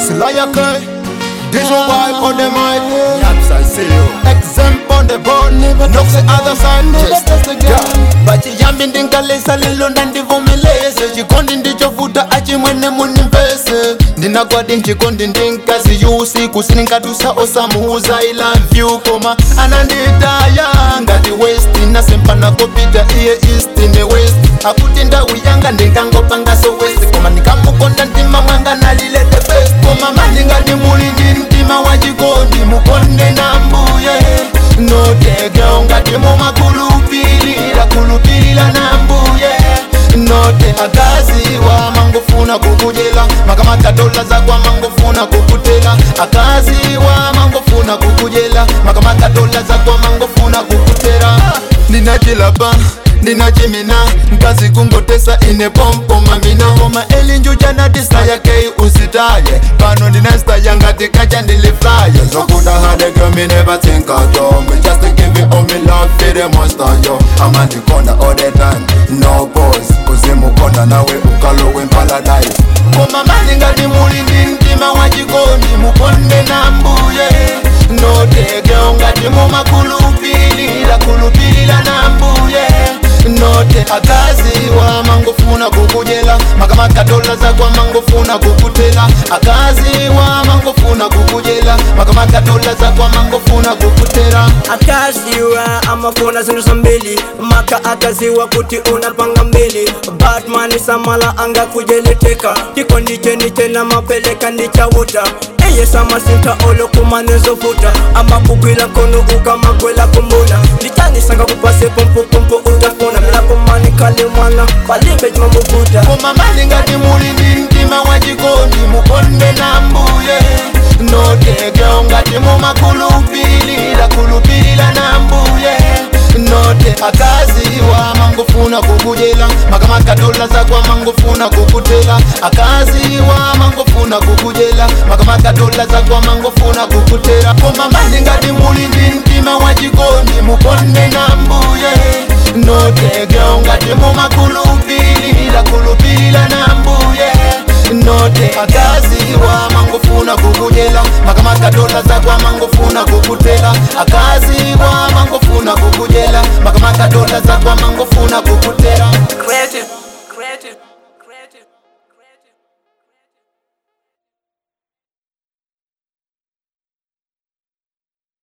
Slayake, Dijon boy on the mic. Yaps, I see you. Exempt on the board. No say other side. Just yeah. Bachiyambi ndinkalesa lelo ndandivomeleze chikondi ndichovuta achimwene munimpese ndinagwadi nchikondi ndinkazi yusiku sininkatusa osamuuza i love you koma ananditaya ngati west nasempana kopita iye east ne west akuti ndawu yanga ndinkangopangaso west koma ndinkamukonda mtima mwanga nalile the best koma mandingati muli ndi mtima wa chikondi mukonde na mbuye notege ungati mumakulupilira kulupilira na mbuye note akaziwa mangofuna kukujela makamata dola zakwa mangofuna kukutela akaziwa mangofuna kukujela makamata dola zakwa mangofuna kukutela ndinachilapa ndinachimina mkazi kungotesa ine pompo mamina homa elinjuja natisa yakei usitaye pano ndinasitaya ngati kacha ndiliflaye zokuta hade girl me never think of yo me just to give it all me love for the monster yo ama ndikonda all the time no pause kuzimukonda nawe ukalowe paradise koma mani ngati muli ndi mtima wa chikondi mukonde na mbuye notege ungati mumakulupilira kulupilira na mbuye note akaziwa mangofuna kukujela makamaka dola zakwa mangofuna kukutela akaziwa mangofuna kukujela makamaka dola zakwa mangofuna kukutela akaziwa amafuna zinthu zambili maka akaziwa kuti unapanga mbili batman samala angakujeleteka chikondi cheni chena mapeleka ndichawuta eye samasinta olokumanezovuta amakugwila kono ukamagwela kumbuna ndichanisanga kupase pumpupumpu utafuna milakomani kale mwana palibe chimamuvuta koma mani ngati muli ndi mtima wa chikondi mukonde na mbuye notege ungati mumakulupilira kulupilira na mbuye note akaziwa mangofuna kukujela makamaka dola zakwa mangofuna kukutela akaziwa mangofuna kukujela makamaka dola zakwa mangofuna kukutela koma mani ngati muli ndi mtima wa chikondi mukonde na mbuye notege ungati mumakulupilira kulupilira na mbuye note akaziwa mangofuna kukujela makamaka dola zakwa mangofuna kukutela akaziwa mangofuna